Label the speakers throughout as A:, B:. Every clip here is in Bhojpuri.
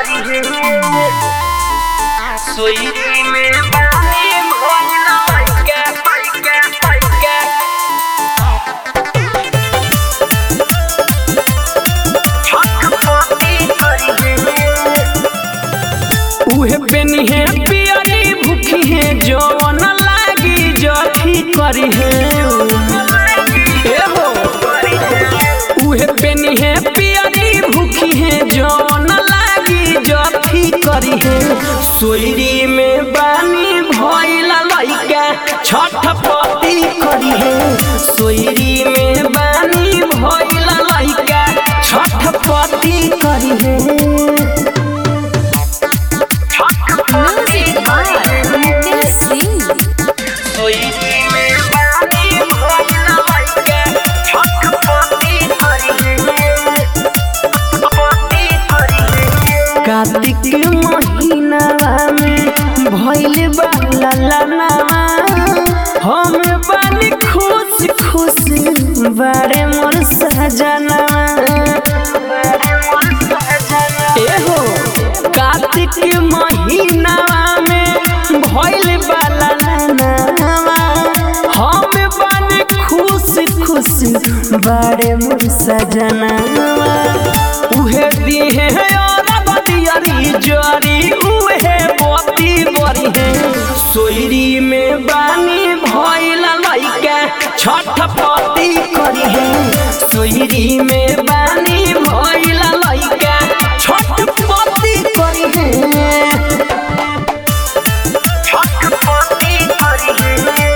A: करी है सोई में बानी भोला के के के उहे बेनी है पियरी भूखी है जवन लागी जठी करी है ए हो उहे बेनी है पियरी भूखी है जवन लागी जठी करी है सोयरी में बानी भइला लइका छठ पति करी है सोयरी में बानी भइला लइका छठ पति करी है
B: Music by Mukesh Singh.
A: Kartik महीना में भइल बाला लनावा हम बानी खुश खुश बड़े मोर सजनवा एहो कार्तिक महीना में भइल बाला लनावा हम बानी खुश खुश बड़े मोर सजनवा उहे दिहे और बदियरी जरी उहे बती बरी है सोयरी में बानी भइला लइका छठ पति करी है सोयरी में बानी भइला लइका छठ पति करी है छठ पति करी है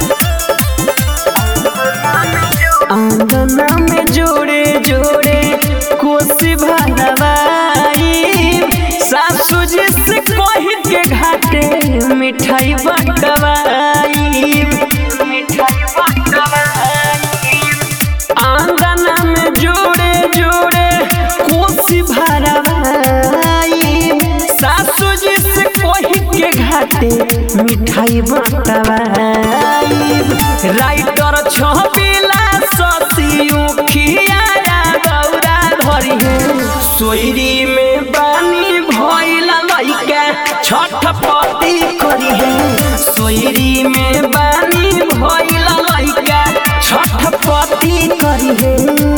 A: आंगना में जोड़े जोड़े कोसी भरवाई सासू जी से कह के घाटे मिठाई बटवाई मिठाई बटवाई आंगना में जोड़े जोड़े कोसी भरवाई सासू जी से कह के घाटे मिठाई बटवाई राइटर छबिला ससी उखिया गौरा धरी है सोयरी में बानी भइला लइका छठ पति करी है सोयरी में बानी भइला लइका छठ पति करी है